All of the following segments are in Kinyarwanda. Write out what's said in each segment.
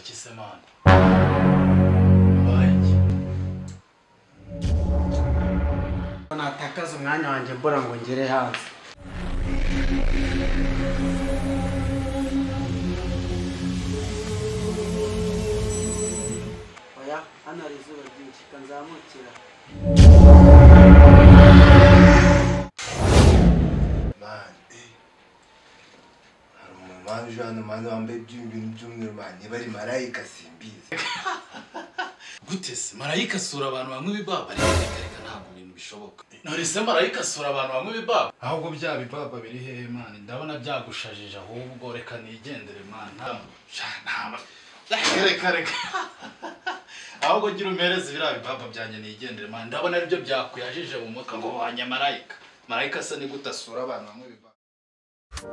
kisemana mbaye iki natakaza umwanya wanjye mbura ngo ngere hanze oya hano hari izuba ryinshi reka nzamukira mani eh. hari umumani uje hano mani wambaye ibyo bintu by'umweru mani niba ari marayika simbizi gute se marayika asura abantu banywa ibibaba reka reka ntabwo ibintu bishoboka none se marayika asura abantu banywa ibibaba ahubwo bya bibaba biri hehe mani ndabona byagushajije ahubwo reka nigendere mani ntabwo reka reka ahubwo gira umereze biriya bibaba byanjye nigendere mani ndabona aribyo byakuyajije mu mwuka ngo wanya marayika marayika asa ni gute asura abantu banywa ibibaba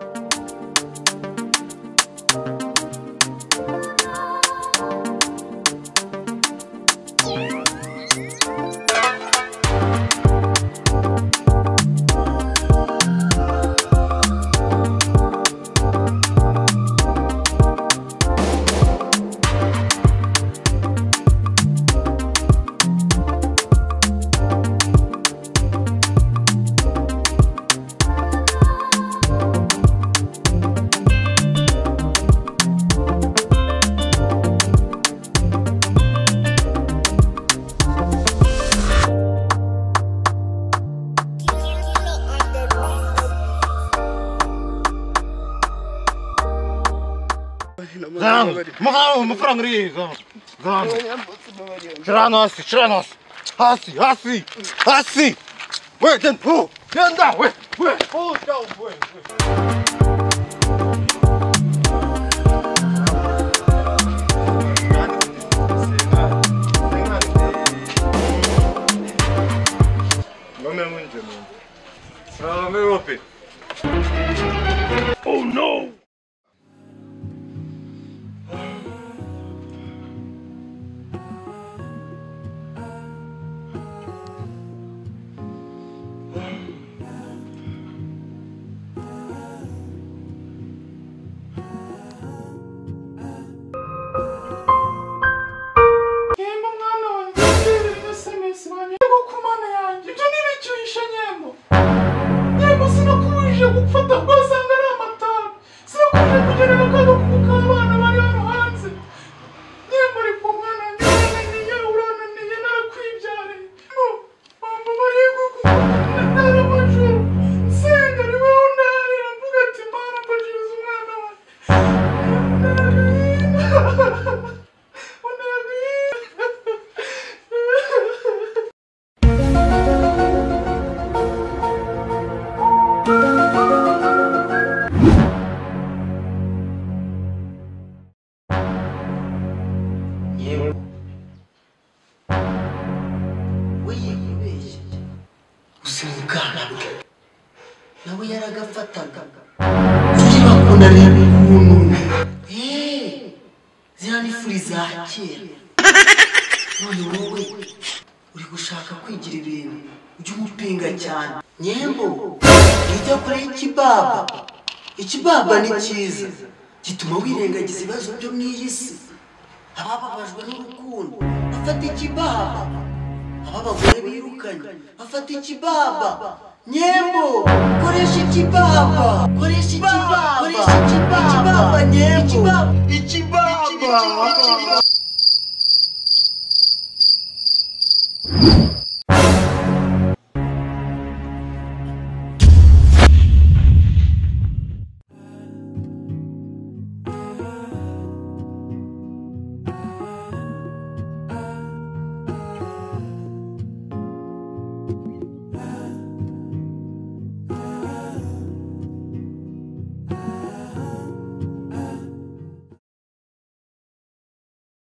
Гарант, махав, мафранг ріга. Гарант. Чранос, чранос. Аси, аси, аси. Wait and pull. Stand down, wait, wait. Pull down, wait. nome munje muntu nome wopi yembo mwana wanjye uherereye sms wanjye yego ku mana yanjye ibyo ntibicyuhishe nyembo nyembo sinakubujije gufata rwasanga ari amatabi sinakubujije kugera mu kaga k'abana bari hano hanze nyembo uri ku mwana wanjye urananiye urananiye narakwibyariye mama barego ntara amajoro nsenga riweho ndarira mvuga ati mana mbajiriza umwana wanjye yewe wiye kubeshya gusa ubwana bwe nawe yaragafataga tujye bakunda reba umuntu yeee ziriya ni furi za kera none wowe uri gushaka kwigira ibintu ujye umupinga cyane nyembo ujya kure y'ikibaba ikibaba ni cyiza gituma wirengagiza ibibazo byo mu iyi si abababajwe n'urukundo bafata ikibaba ababagore birukanye bafata ikibaba nyembo koresha ikibaba koresha ikibaba koresha ikibaba ikibaba nyembo ikibaba